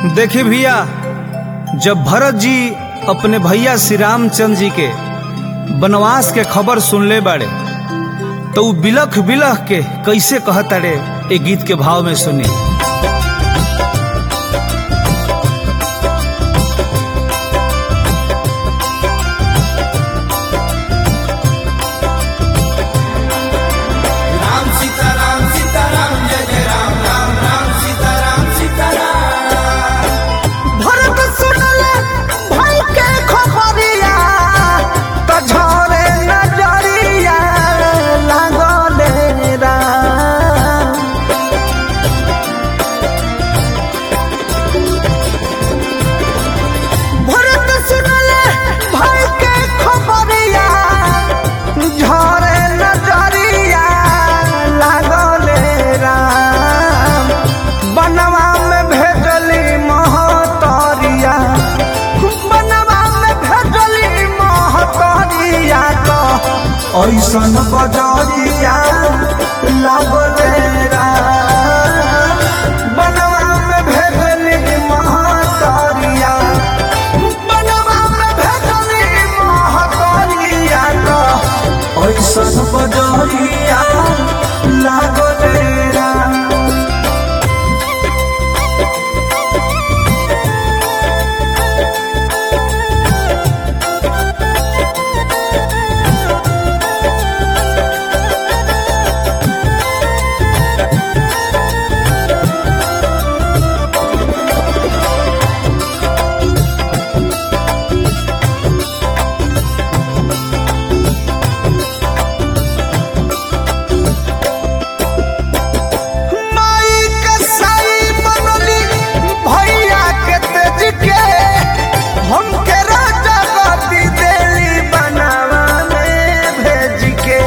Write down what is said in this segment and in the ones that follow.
देखी भैया जब भरत जी अपने भैया श्री रामचंद्र जी के वनवास के खबर सुनले बाड़े तो उ बिलख बिलख के कैसे कहताड़े ए गीत के भाव में सुनी राम सीताराम सीताराम जय जय राम राम राम सीताराम सीताराम भरत सुनले भाई के खबरिया त झरे नजरिया लागले राम भरत सुनले भाई के खबरिया झरे नजरिया लागले राम बनवा में भेजली महतरिया बनवा में भेजली महतरिया तो ऐसन बजरिया लागले राम बनवा में भेजली महतरिया बनवा में भेजली महतरिया तो ऐसन बजरिया लागले राम माई के साई बनली भैया के तेज के हमके राजा गति देली बनावा में भेज के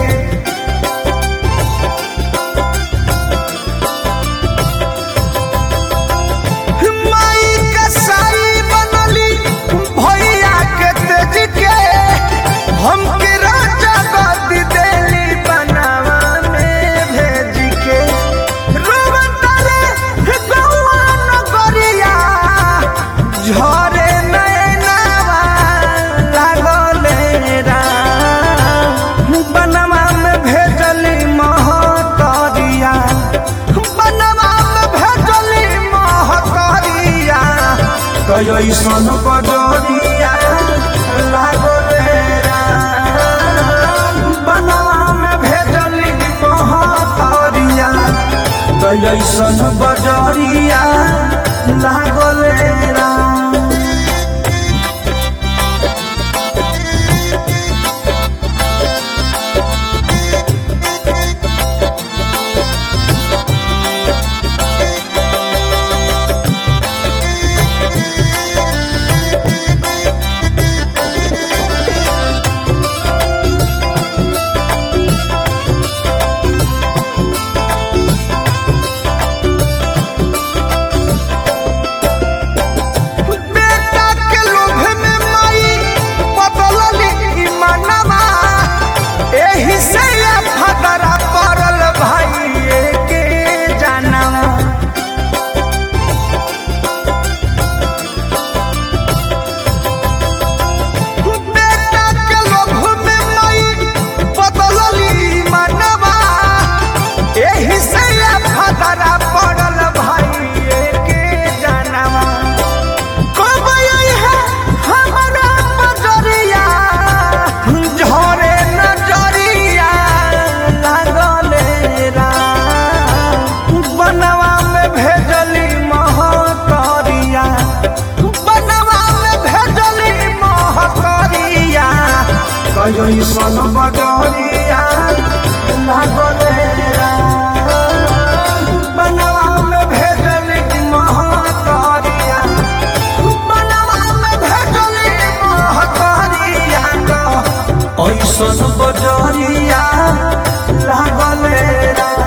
माई के साई बनली भैया के तेज के हमके राजा गति देली बनावा में भेज के रोवतारे गौआ नगरिया झरे नैनावा लागले राम बनवा में भेजली महतरिया बनवा में भेजली महतरिया कैसन बजरिया लागले राम बनवा में भेजली महतरिया कैसन बजरिया लागले राम बेटा के लोभ में माई बदलली मनवा एही से ये फदरा पड़ल भाई के जानवा बेटा के लोभ में माई बदलली मनवा एही से ये फदरा पड़ल भाई के जानवा कब आई है हमारा बजरिया झरे नजरिया लागले राम बनवा में भेजली महतरिया बनवा में भेजली महतरिया कैसन बजरिया लागले राम बनवा में भेजली महतरिया बनवा में भेजली महतरिया तो ऐसन बजरिया लागले राम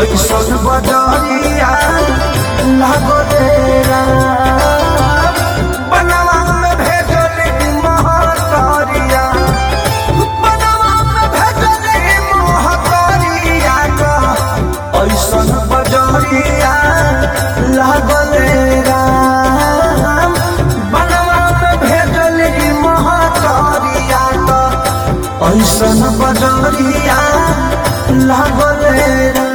ऐसन बजरिया लागले राम बनवा में भेजली महतरिया बनवा में भेजली महतरिया का ऐसन बजरिया लागले राम बनवा में भेजली महतरिया का ऐसन बजरिया लागले राम